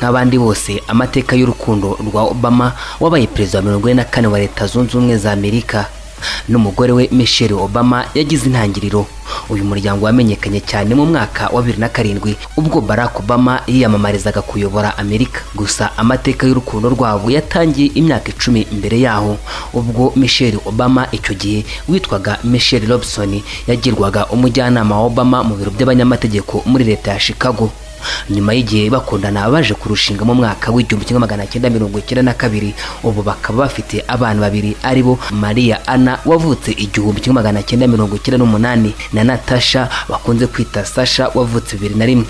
nk'abandi bose amateka y'urukundo rwa obama wabaye perezida wa mirongo ine na kane wa leta zunze ubumwe za amerika n'umugore we michelle obama yagize intangiriro uyu muryango wamenyekanye cyane mu mwaka wa bibiri na karindwi ubwo barack obama yiyamamarizaga kuyobora amerika gusa amateka y'urukundo rwabo yatangiye imyaka icumi mbere yaho ubwo michelle obama icyo gihe witwaga michelle robson yagirwaga umujyanama wa obama mu biro by'abanyamategeko muri leta ya chicago nyuma y'igihe bakundana baje kurushinga mu mwaka w'igihumbi kimwe magana cyenda mirongo icyenda na kabiri ubu bakaba bafite abana babiri ari bo mariya ana wavutse igihumbi kimwe magana cyenda mirongo icyenda n'umunani na natasha bakunze kwita sasha wavutse bibiri na rimwe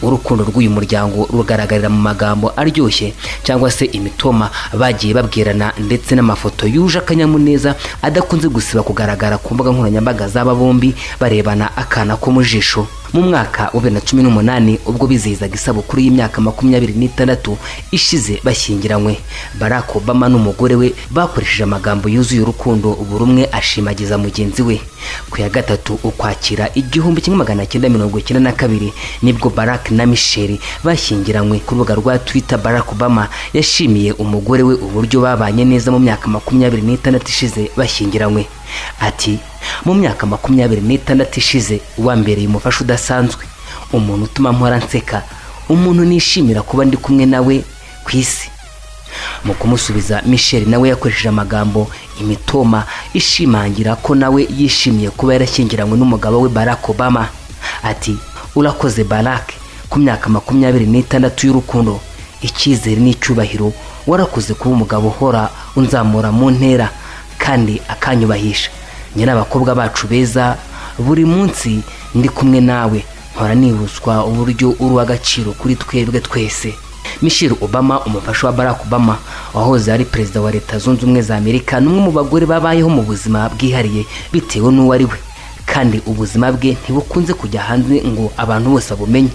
urukundo rw'uyu muryango rugaragarira mu magambo aryoshye cyangwa se imitoma bagiye babwirana ndetse n'amafoto yuje akanyamuneza adakunze gusiba kugaragara ku mbuga nkoranyambaga z'aba bombi barebana akana ko mu jisho mu mwaka wa bibiri na cumi n'umunani ubwo bizihizaga isabukuru y'imyaka makumyabiri n'itandatu ishize bashyingiranywe barack obama n'umugore we bakoresheje amagambo yuzuye urukundo buri umwe ashimagiza mugenzi we ku ya gatatu ukwakira igihumbi kimwe magana cyenda mirongo icyenda na kabiri nibwo barack na michelle bashyingiranywe ku rubuga rwa twitter barack obama yashimiye umugore we uburyo babanye neza mu myaka makumyabiri n'itandatu ishize bashyingiranywe ati mu myaka makumyabiri n'itandatu ishize wambereye umufasha udasanzwe umuntu utuma mpora nseka umuntu nishimira kuba ndi kumwe nawe ku isi mu kumusubiza michelle nawe yakoresheje amagambo imitoma ishimangira ko nawe yishimiye kuba yarashyingiranywe n'umugabo we barack obama ati urakoze barack ku myaka makumyabiri n'itandatu y'urukundo icyizere n'icyubahiro warakoze kuba umugabo uhora unzamura mu ntera kandi akanyubahisha njye n'abakobwa bacu beza buri munsi ndi kumwe nawe mpora nibuswa uburyo uri uw'agaciro kuri twebwe twese michelle obama umufasha wa barack obama wahoze ari perezida wa leta zunze ubumwe za amerika n'umwe mu bagore babayeho mu buzima bwihariye bitewe n'uwo ari we kandi ubuzima bwe ntibukunze kujya hanze ngo abantu bose babumenye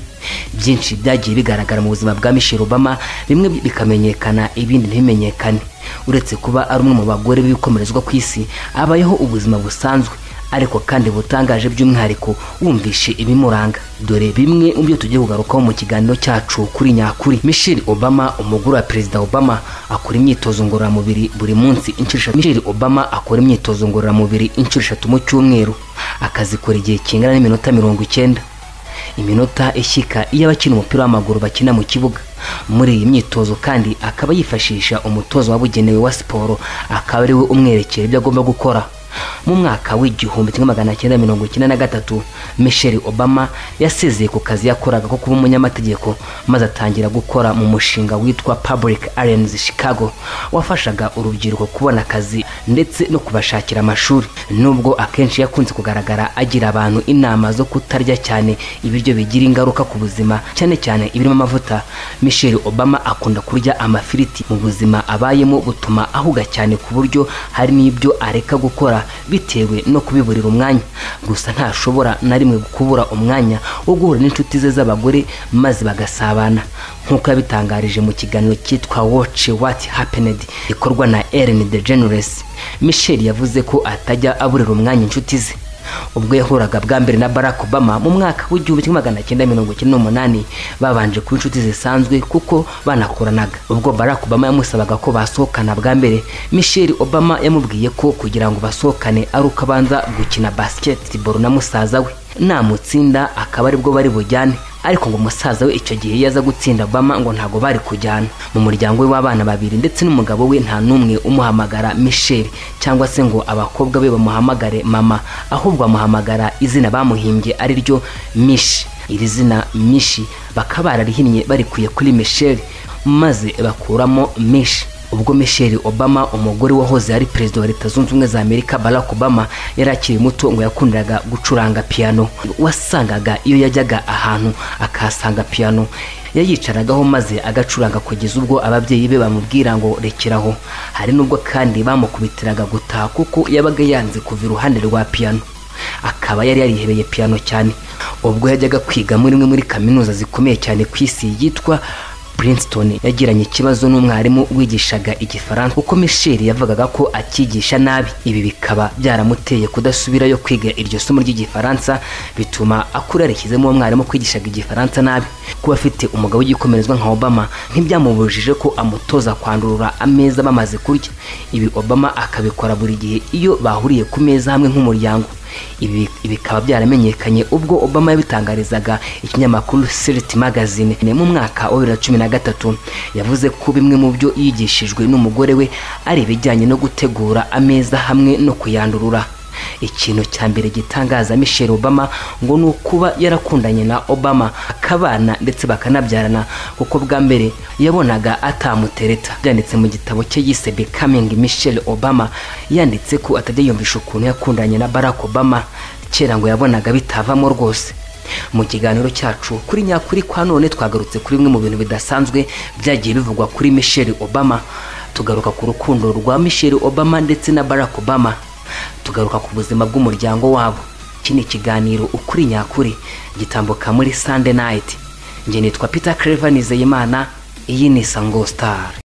byinshi byagiye bigaragara mu buzima bwa michelle obama bimwe bikamenyekana ibindi ntibimenyekane uretse kuba ari umwe mu bagore b'ibikomerezwa ku isi abayeho ubuzima busanzwe ariko kandi butangaje by'umwihariko wumvishe ibimuranga dore bimwe mu byo tugiye kugarukaho mu kiganiro cyacu kuri nyakuri michelle obama umugore wa perezida obama akora imyitozo ngororamubiri buri munsi inshuro eshatu michelle obama akora imyitozo ngororamubiri inshuro eshatu mu cyumweru akazikora igihe kingana n'iminota mirongo icyenda iminota ishyika iyo abakina umupira w'amaguru bakina mu kibuga muri iyi myitozo kandi akaba yifashisha umutozo wabugenewe wa siporo akaba ari we umwerekera ibyo agomba gukora mu mwaka w'igihumbi kimwe magana cyenda mirongo icyenda na gatatu michelle obama yasezeye ku kazi yakoraga ko kuba umunyamategeko maze atangira gukora mu mushinga witwa public arens chicago wafashaga urubyiruko kubona akazi ndetse no kubashakira amashuri nubwo akenshi yakunze kugaragara agira abantu inama zo kutarya cyane ibiryo bigira ingaruka ku buzima cyane cyane ibirimo amavuta michelle obama akunda kurya amafiriti mu buzima abayemo butuma ahuga cyane ku buryo hari n'ibyo areka gukora bitewe no kubiburira umwanya gusa ntashobora na rimwe kubura umwanya wo guhura n'inshuti ze z'abagore maze bagasabana nk'uko yabitangarije mu kiganiro cyitwa watch what happened gikorwa na Ellen DeGeneres Michelle yavuze ko atajya aburira umwanya inshuti ze ubwo yahuraga bwa mbere na barack obama mu mwaka w'igihumbi kimwe magana cyenda mirongo icyenda n'umunani babanje kuba inshuti zisanzwe kuko banakoranaga ubwo barack obama yamusabaga ko basohokana bwa mbere michelle obama yamubwiye ko kugira ngo basohokane ari uko abanza gukina basketball na musaza we namutsinda akaba aribwo bari bujyane ariko ngo umusaza we icyo gihe yaza gutsinda obama ngo ntabwo bari kujyana mu muryango we w'abana babiri ndetse n'umugabo we nta n'umwe umuhamagara michelle cyangwa se ngo abakobwa be bamuhamagare mama ahubwo amuhamagara izina bamuhimbye ari ryo mishi iri zina mishi bakaba bararihinnye barikuye kuri michelle maze bakuramo mishi ubwo michelle obama umugore wahoze ari perezida wa leta zunze ubumwe za amerika barack obama yari akiri muto ngo yakundiraga gucuranga piyano wasangaga iyo yajyaga ahantu akahasanga piyano yayicaragaho maze agacuranga kugeza ubwo ababyeyi be bamubwira ngo rekeraho hari n'ubwo kandi bamukubitiraga gutaha kuko yabaga yanze kuva iruhande rwa piyano akaba yari yarihebeye piyano cyane ubwo yajyaga kwiga muri imwe muri kaminuza zikomeye cyane ku isi yitwa Princeton yagiranye ikibazo n'umwarimu wigishaga igifaransa kuko Michel yavugaga ko akigisha nabi ibi bikaba byaramuteye kudasubirayo kwiga iryo somo ry'igifaransa bituma akura yarishyizemo uwo mwarimu kwigishaga igifaransa nabi kuba afite umugabo w'igikomerezwa nka Obama ntibyamubujije ko amutoza kwandurura ameza bamaze kurya ibi Obama akabikora buri gihe iyo bahuriye ku meza hamwe nk'umuryango ibi bikaba byaramenyekanye ubwo Obama yabitangarizaga ikinyamakuru City Magazine ni mu mwaka wa 2013 yavuze ko bimwe mu byo yigishijwe n'umugore we ari ibijyanye no gutegura ameza hamwe no kuyandurura ikintu cya mbere gitangaza Michelle Obama ngo ni ukuba yarakundanye na Obama akabana ndetse bakanabyarana kuko bwa mbere yabonaga atamutereta byanditse mu gitabo cye yise Becoming Michelle Obama yanditse ko atajya yumvisha ukuntu yakundanye na Barack Obama kera ngo yabonaga bitavamo rwose mu kiganiro cyacu kuri nyakuri kwa none twagarutse kuri bimwe mu bintu bidasanzwe byagiye bivugwa kuri Michelle Obama tugaruka ku rukundo rwa Michelle Obama ndetse na Barack Obama tugaruka ku buzima bw'umuryango wabo iki ni ikiganiro ukuri nyakuri gitambuka muri Sunday night njye nitwa Peter Clever Nizeyimana iyi ni Sango Star